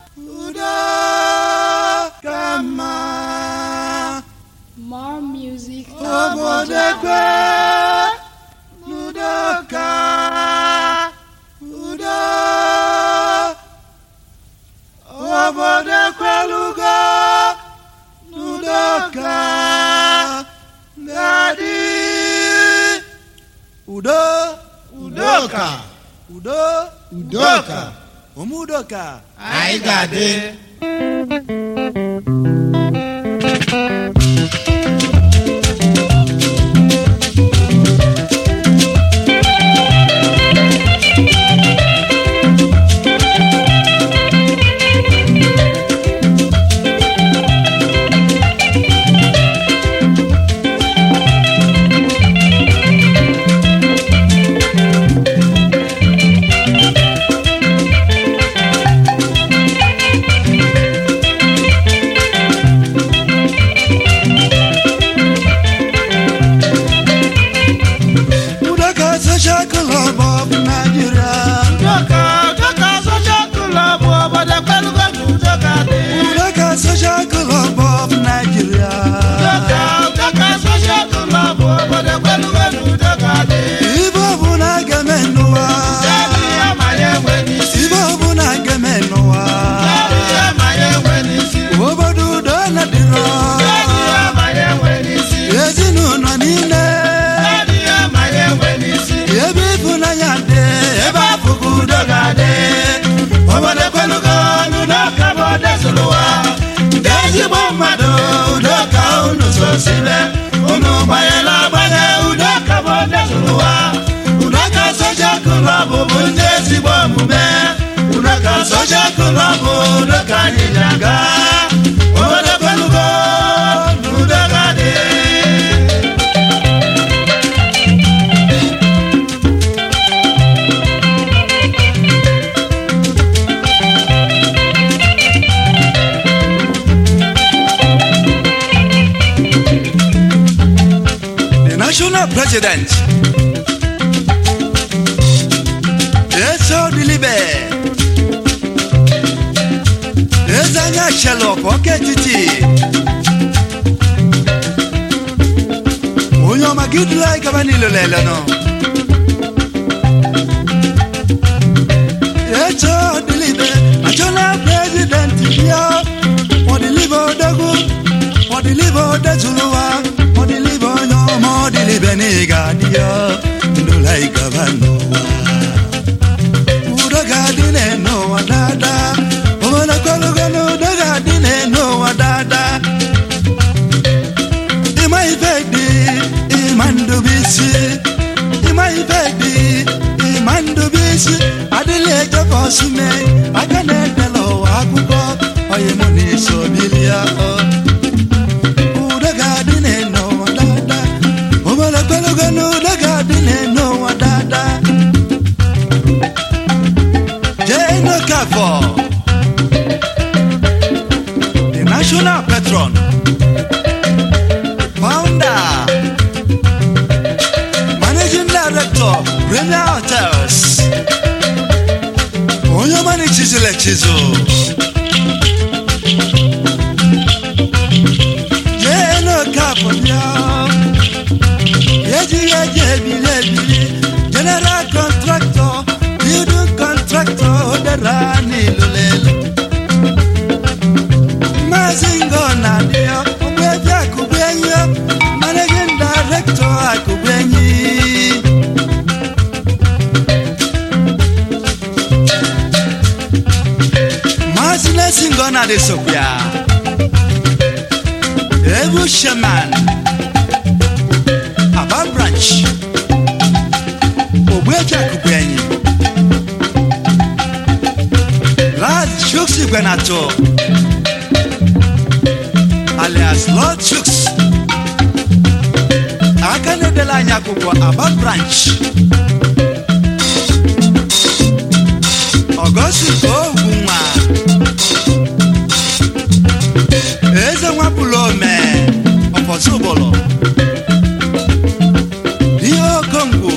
udo ka mma More music. obodo ekwe n'udo ka udo obodo ekwelugo n'udo ka ga-adị udo udoka udo udoka ụmụ udoka anyị ga-adị udoka social club of nigeria udoka udoka social club obodo ekwelugo na udoka dị udoka social club of nigeria udoka udoka social club obodo ekwelugo na udoka dị ibe ọbụla ga-eme n'ụwa Kedu ihe ma ya enwe n'isi ibe ọbụla ga-eme n'ụwa Kedu ihe ma ya enwe n'isi obodo udo na-adịrọ Kedu ihe ma ya enwe n'isi ezinụlọ niile Kedu ihe ma ya enwe n'isi ebe ịfụnanya dị ebe afụgo udo ga-adị obodo ekwelugo na udoka bụ odezụrụ ụwa ndị ezigbo mmadụ udoka unu sosibe unu gbanyela agbanye udoka bụ odezụrụ ụwa udoka soja klọb bụ ndị ezigbo omume udoka soja klọb udoka anyị ji aga obodo ekwelugo na udoka dị the national president eso dilibe eze anya shelọk ọka etiti onye ọma gị duru anyị gaba n'ilo lele nọ eso dilibe national president bịa ọdịlibe odogwu ọdịlibe odezuluwa ọdịlibe onye ọma ọdịlibe na ị ga-adị ya ndụla anyị gaba n'ụwa udo ga-adị n'ụwa daadaa obodo kọlugo na udo ga-adị n'ụwa daadaa ịma ife dị ịma ndụbisi ịma ife dị ịma ndụbisi adịla ejefe ọsụme aka na-edela ụwa akụkọ onye mụ na iso bilia udo ga-adị n'ụwa daadaa obodo kọlugo na udo ga-adị n'ụwa daadaa Jane Okafor, the national patron, founder, managing director, Premier Hotels, onye ọma na chizụl echizu. Jane Okafor bịa, ejighị eji ebili ebili, general contractor, building contractor, odera n'ilolelo. Maazị Ngọna dị ya, Ogbuefi Akụgbuenyi ya, managing director Akụgbuenyi. Maazị Nesi Ngọna dị sokwa ya. Ebu Sheman, Aba branch, Ogbuefi Akụgbuenyi. Lord Chuks Igwenato alias Lord Chuks aka na-edela anyị akwụkwọ Aba branch Ọgọstus Ogunwa Eze nwapụlụ ome ọfọsụbụlụ ihe okongwu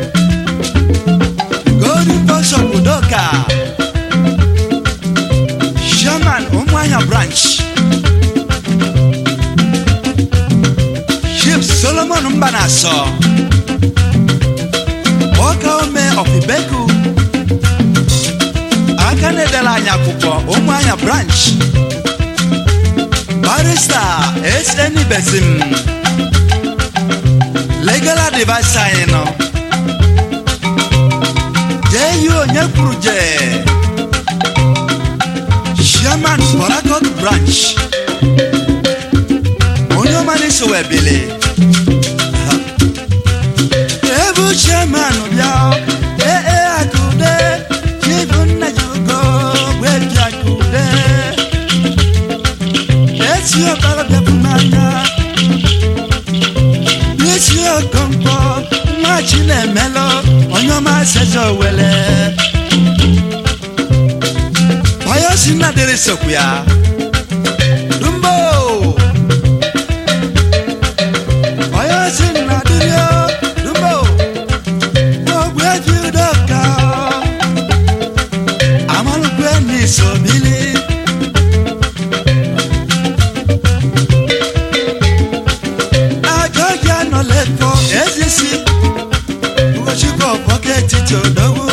Golden Bishop Udoka na-asọ ọka ome ọfibeku aka na-edela anyị akwụkwọ ụmụ anya branch barista sn besim legal advice anyị nọ jee yi onye kwuru jee chairman borakot branch onye ọma na-eso wee bili ebu chairman bịa ee ee akụde chibu nna ji ugo gwebi akụde esi ọkpara bịapụ n'anya n'isi okonkwo nwa chi na-emelụ onye ọma seze owele onye osi nna dịrị sokwu ya dumbo onye osi nna dịrị o dumbo ogbu eji udoka amalukwe n'iso bili ajọghị anọ lẹkọ ezisi ụkọchukwu ọkpọka etiti odogwu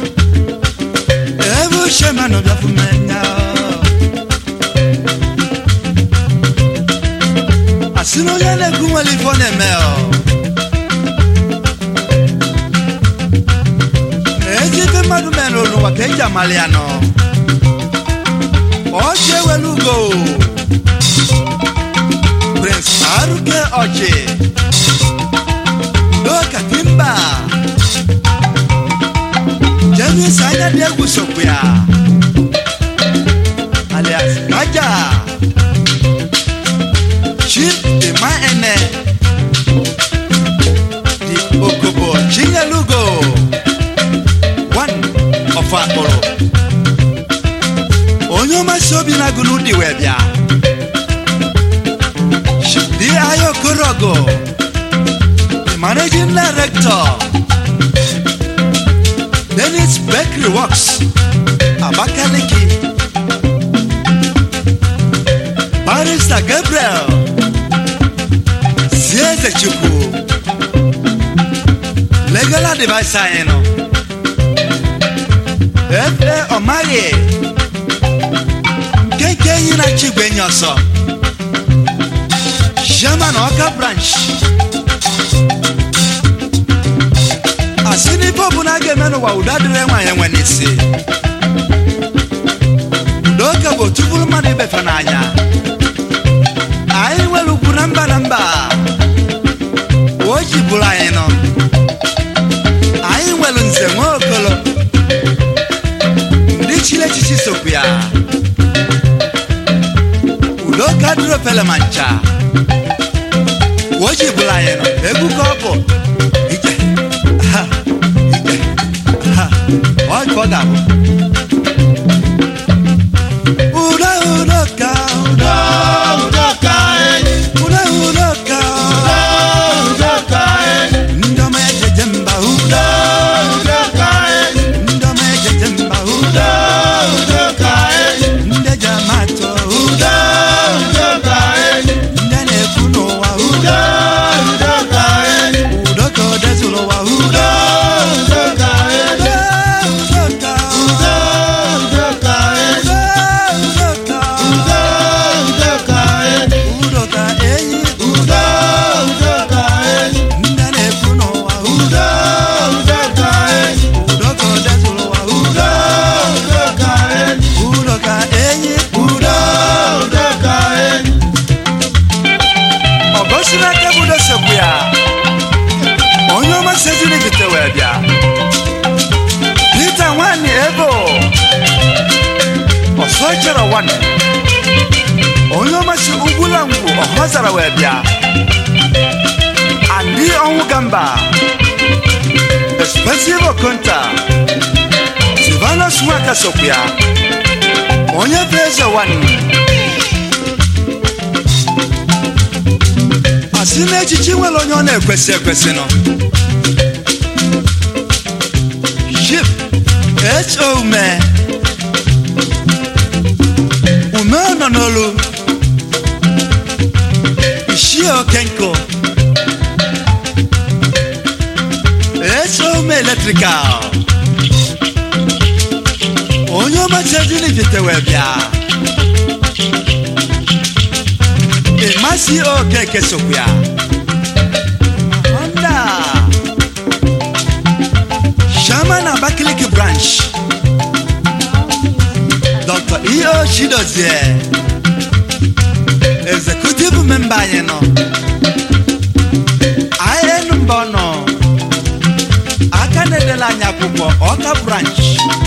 ebe uche manụ bịafumenya asị na onye na-ekwu nwere ife ọ na-eme ọ ezi ife mmadụ mere n'ụwa ka eji amali ya nọ ọchị ewelu ugo Prince Aruke Oji Doka Kimba James Anya Diegu Sokuya alias Kaja Chief Dima Ene Di Okobo Chinyalugo One of Akporo Onye ọmasị obi na-agụ n'ụdị wee bịa Di Ayo Korogo, the managing director, Dennis Bakery Works, Abakaliki, Barrister Gabriel, Sieze Chukwu, Legal Advice anyị nọ, F.A. Omari, nke enyi na Chigwe enyi ọsọ. German Ọka branch asị n'ife ọbụla a ga-eme n'ụwa udo adịrị nwaanyị nwe n'isi udoka bụ otu bụrụ mmadụ ibefe n'anya anyị nwere ugwu na mba na mba o ji bụrụ anyị nọ anyị nwere nze nwa okolo ndị chiri echichi sokwu ya udoka dịrị ofele ma ncha woji bụla anyị nọ egwu ka ọ bụ ije ha ije ha ọ ka ọ ga-abụ udo udo ka udo udo ka udo udo ka udo ka ndị ọma ejeje mba udo udo ka ndị ọma ejeje mba udo udo ka ndị eji ama atụ udo udo ka ndị a na-ekwu n'ụwa udo udo ka udo ka o dezuru ụwa udo udo ka udo udo ka udo udo ka udo udo ka udo udo ka udo ka enyi udo udo ka ndị a na-ekwu n'ụwa udo udo ka udo ka o dezuru ụwa udo udo ka udo ka enyi udo udo ka ọ gosi n'aka bụ dosekwu ya onye ọma seziri gite wee bịa pita nwanyị ebo ọsọ chọrọ nwanyị onye ọma si ugwula ngwu ọhọ zara wee bịa andị ọnwụ gamba expensive okonta silvanus nwaka sokwu ya onye bụ eze nwanyị asị n'echichi nwere onye ọ na-ekwesị ekwesị nọ ship ho ume ume nọ n'olu ishie okenko electrical onye ọmachezi n'ifite wee bịa ịmasị okeke sokwu ya honda shaman abakaliki branch dr eo chidozie executive member anyị nọ anyị mba ọ nọ aka na-edela anyị akwụkwọ ọka branch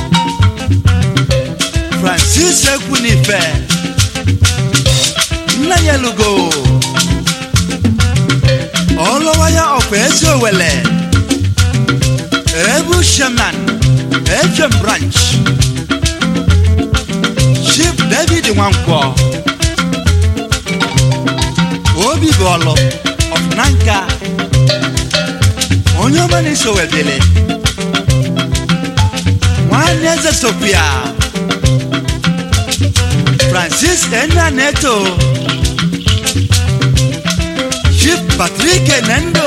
francis ekwunife nna ya lugo ọlụwaya ọkwa ezi owele ebu shaman efem branch chief david nwankwọ obi bọọlụ ọfụnanka onye ọma na-eso webele nwanne eze sopia francis enna neto chief patrick nendo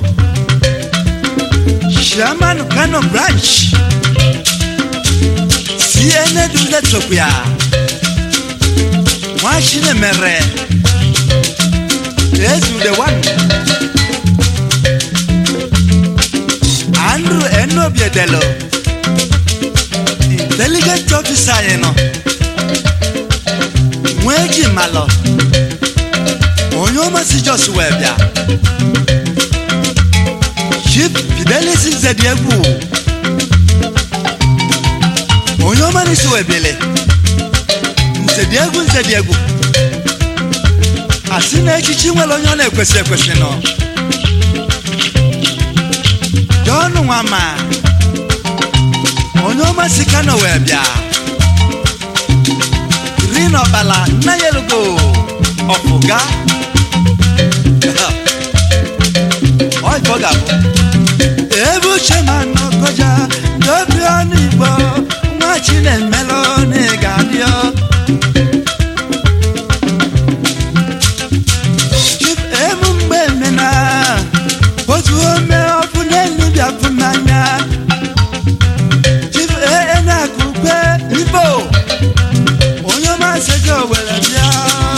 shaman kano branch cna dule sopia nwachine mere ezude one andrew enobiedelo intelligent officer anyị nọ nwee ji malọ onye ọmasị jos wee bịa chief fidelis nzedi egwu onye ọmarịsị wee bịele nzedi egwu nzedi egwu asị na echichi nwere onye ọ na-ekwesị ekwesị nọ John Nwama onye ọma si Kano wee bịa Green Ọbala nna ya elugo ọpụga ọ ife ọ ga-abụ ebe uche ma nọkọja dobi ọnụ igbo nwa chinemelụ na ị ga-adịọ Chief emu mgbe emena otu ome ọkụ n'elu bịapụ n'anya Chief ee na-akụkwe Igbo onye ọma sego owere bịa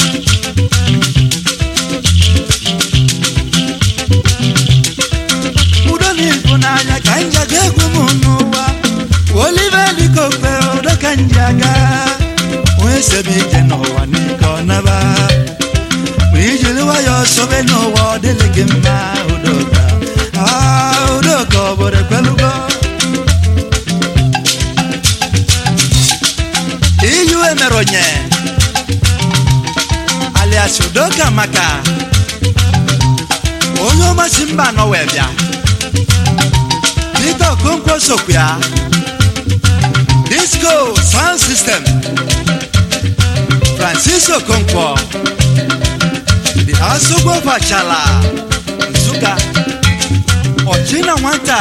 udo na ịfụnanya ka nja ga-egwu m n'ụwa olive likokpe udo ka nji aga onye sebe ije n'ụwa n'ike ọ naba ma ijiri nwayọọ sobe n'ụwa ọ dịlị gị mma udoka Ah, udoka obodo ekwelugo iyu emeronye alias udoka maka onye ọmasị mba anọ wee bịa Peter Okonkwo sokwu ya disco sound system Francis Okonkwo the asogbo fachala Nsụka ọchịna nwata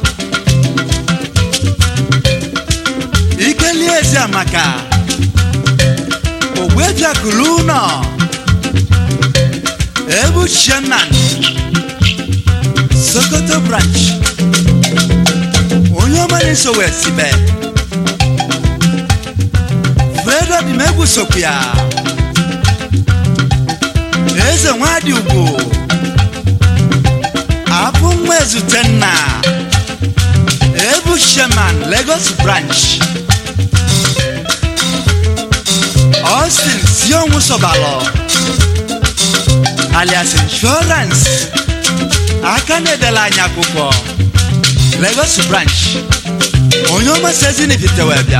ikeli ezi amaka ogbejakulu ụnọ ebu chairman sokoto branch onye ọma na-eso wee sibe fredo dimegwu sokwu ya eze nwadị ugwu abụ nwa ezute nna ebu shaman lagos branch austin sionwu sobalọ alias insurance aka na-edela anyị akwụkwọ lagos branch onye ọmasị ezinifite wee bịa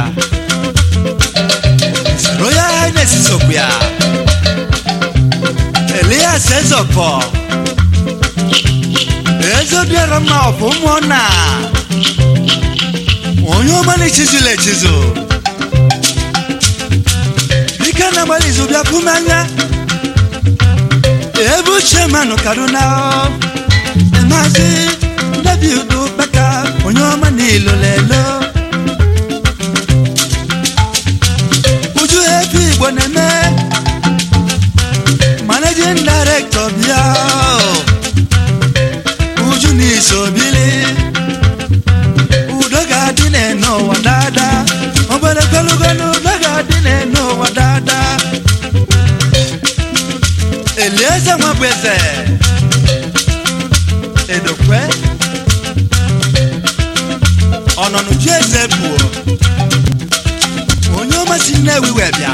royal highness sokwu ya elias ezọfọ ezobiara mma ọfụ ụmụnna onye ọma na-echizula echizu dike na-agbalị izu bịakwụ m anya ebe uche manụ kaduna maazị david baka onye ọma n'ilo lelo uju ebe igbo na-eme managing director bịa uju n'isobili eze edokwe ọnọnụju eze buo onye ọmasị nnewi wee bịa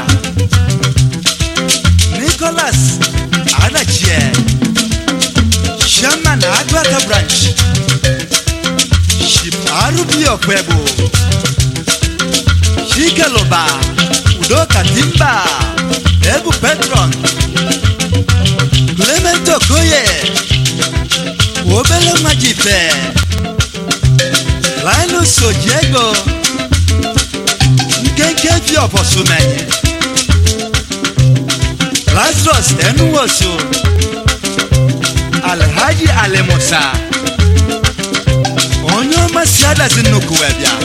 nicholas adachie chairman agụaka branch ship arubi ọkwegbu chikeluba udoka timba ebu petron clement okoye obele nwa jife linus ojiego nkenke fi ọfọsumenyi lazarus enuwoso alhaji alimusa onye ọma si adasi nnukwu wee bịa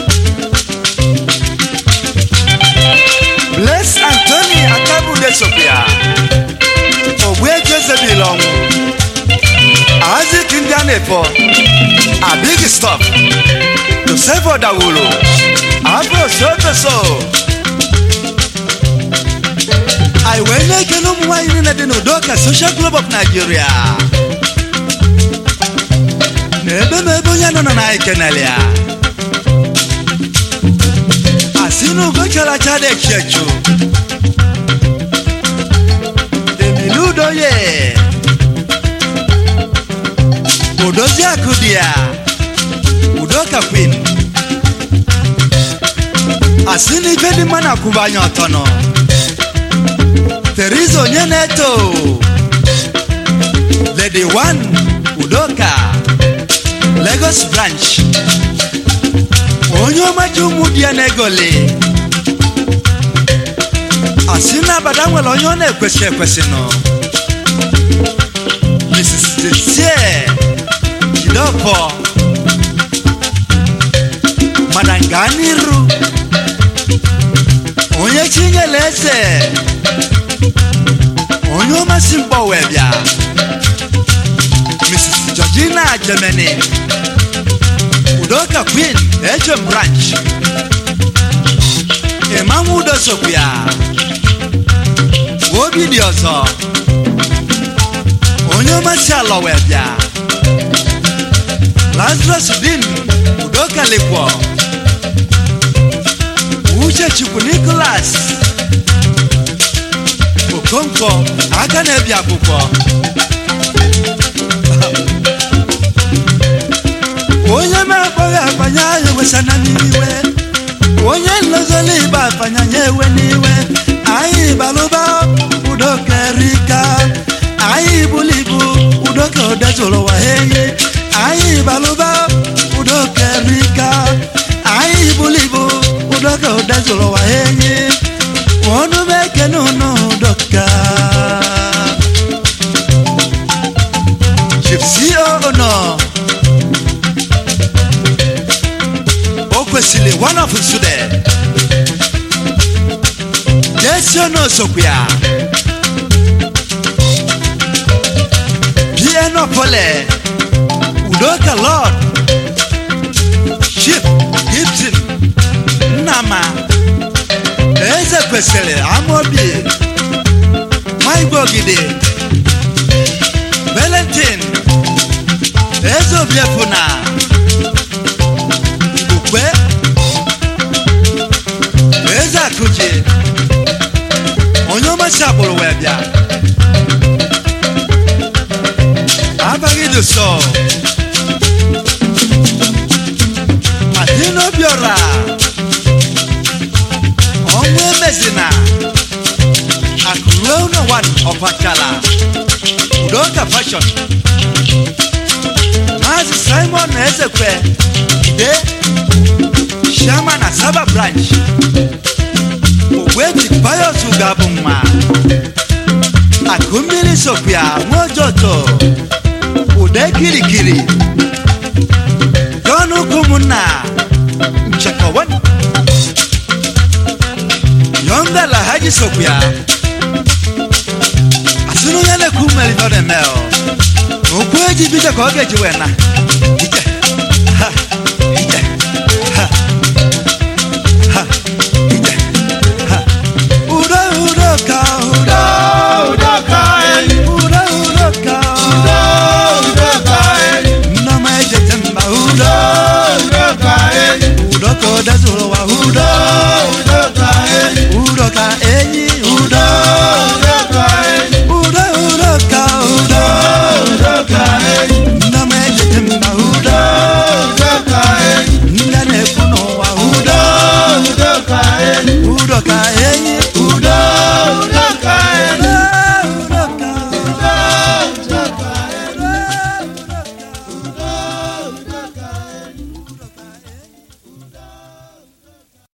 bless antony akabude sopia ogbueji ezebil ọnwụ azik ndị a na-efọ abig stop josefo dawulu abụ sotoso anyị wee na-ekele ụmụ nwaanyị niile dị n'udoka social club of nigeria na ebe ma ebe onye nọ na anyị kenele ya asị na ugo chara acha dị echi echu emili udoye odozi akụ dị ya udoka queen asị na ife dị mma na-akwụba anya ọtọ nọ Teresa onye na-eto Lady One Udoka Lagos branch onye ọmaji ụmụ di ya na-egoli asị na abada nwere onye ọ na-ekwesị ekwesị nọ Mrs. Desie Jidofọ Madam Ganiru onye chinyere eze onye ọmasị mkpọ wee bịa mrs georgina germany udoka queen hm branch ịmanwụ udo sokwu ya obi dị ọzọ onye ọmasị alọ wee bịa lazarus din udoka lekwo uche chukwu nicholas okonkwo aka na-ebi akwụkwọ onye na-akpọghị akpanya ya ewesana n'iwe onye nlozoli ibe akpanya ya ewe n'iwe anyị balụba udokerika anyị bulu ibu udoka odezụrụ ụwa ha enyi anyị balụba udokerika anyị bulu ibu udoka odezụrụ ụwa ha enyi ọnụ m ekene ụnụ dọka chipsi ono o kwesịrị one of nsude jesi ono sokwu ya bienopole udoka lord chief gibson nnama eze kwesịrị amaobi maigwe ogide valentin eze obiefuna ukwe eze akụji onye ọmasị agbụrụ wee bịa abaghị dụsọ adị n'obiọra ọnwụ emezina akụruo ụlọ wan ọbakala udoka fashion maazị simon ezekwe de shama na saba branch ogweji payos gabụ mma akụ mmiri sopia nwaojoto ude kirikiri jọn ụkwụmụnna nchekọwan yọnga lahaji sokwa asịrị onye na-ekwu mmeri ọ na-eme ọ okwu eji bido ka ọ ga-eji wee na ike